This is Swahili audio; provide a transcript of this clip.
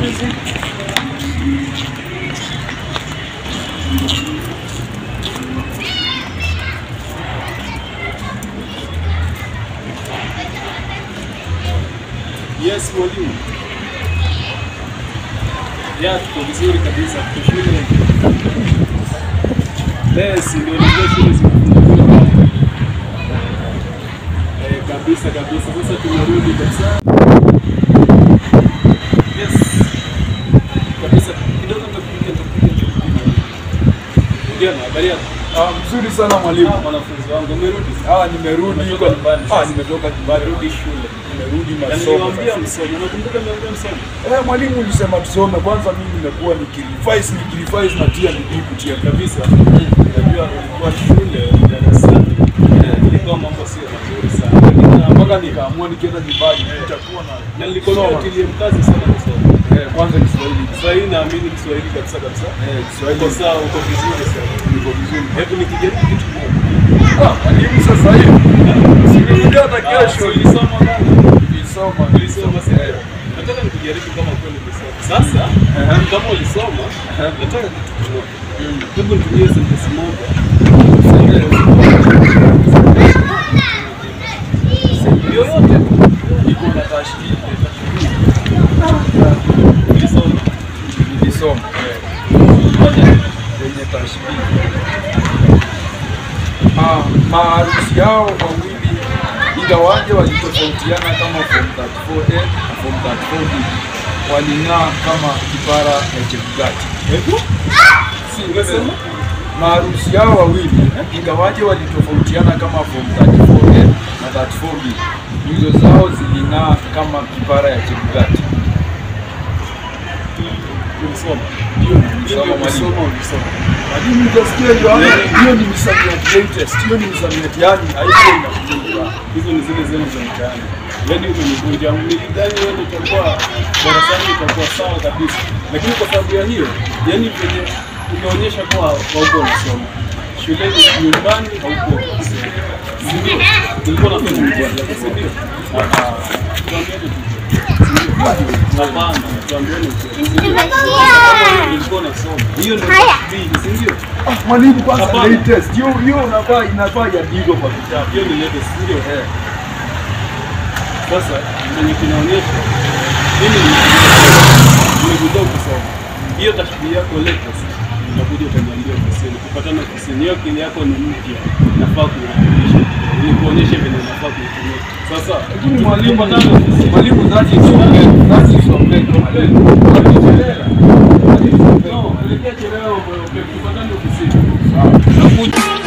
hizi. Yes, mwalimu. Ya, tuko vizuri kabisa. Tuko shule. Yes, ndio ndio shule zimefunguliwa. Eh, kabisa kabisa. Sasa tumerudi kabisa. Yes. Kabisa. Kidogo nakupiga nakupiga. Ndio, habari yako? Ah, mzuri sana mwalimu. Ah, Wanafunzi wangu umerudi? Ah, nimerudi Umetoka kwa nyumbani Ah, sasa. nimetoka nyumbani. Nimerudi shule. Nimerudi Na masomo. niliwaambia sasa. msome. Unakumbuka niliwaambia msome? Eh, mwalimu ulisema tusome. Kwanza mimi nimekuwa nikirevise nikirevise na tia bidii kutia kabisa. Unajua ulikuwa shule darasani, ilikuwa mambo sio mazuri sana, lakini na- mpaka nikaamua nikienda nyumbani nitakuwa na na nilikwambia utilie mkazi sana kusoma eh, kwanza Kiswahili. Kiswahili. Naamini Kiswahili kabisa kabisa. Eh, Kiswahili Uko sawa, uko vizuri sana. niko vizuri. Hebu nikijaribu kitu kimoja. Ah, mwalimu sasa hivi. Sikuja hata Ah, kesho. so ulisoma bana? Nilisoma. Ulisoma sasa. Nataka nikujaribu kama kweli ulisoma. Sasa kama ulisoma, nataka kitu kimoja. Hebu nitumie sentence moja. Yoyote tu. Niko na tashbihi. Ulisoma. Nilisoma. Moja. Yenye tashbihi. Ah, maarusi yao wawili ingawaje walitofautiana kama form 34A na form 34B waling'aa kama kipara ya chebukati. Hebu. Si Unasema? maarusi yao wawili ingawaje walitofautiana kama form 34A na 34B, nyuso zao ziling'aa kama kipara ya chebukati. Ulisoma. Hiyo ni msamo mwalimu. Ulisoma, ulisoma. Mwalimu utasikia hiyo yani, hiyo ni misamiati latest, hiyo ni misamiati yani haiko inakuja. Hizo ni zile zenu za mtaani. Yaani umenivunja. Nilidhani wewe utakuwa darasani utakuwa sawa kabisa. Lakini kwa sababu ya hiyo, yaani venye umeonyesha kuwa hauko unasoma. Shuleni nyumbani hauko unasoma. Si ndio? Ulikuwa unafanya mtihani, si ndio? Ah, ah. Tuambiane tu. Si ndio? Hapana, tuambiane tu. Si ndio? Kama ulikuwa unasoma. Hiyo ndio tashbihi, si ndio? Ah, mwalimu kwanza Hapana. latest, hiyo hiyo unafaa inafaa iandikwe kwa vitabu. Hiyo ni latest, si ndio? Eh. Sasa kwenye kinaonyesha mimi nimekuja kusoma hiyo tashbihi yako latest, utakuja utaniambia ofisini, kupatana ofisini. Hiyo akili yako ni mpya, nafaa kuirekebisha ili kuonyesha vile nafaa kuitumia. Sasa Lakini mwalimu tukipatana ofisini, mwalimu that is okay. That is okay. Mwalimu. no, ulikia chelewa, tukipatana ofisini. Sawa.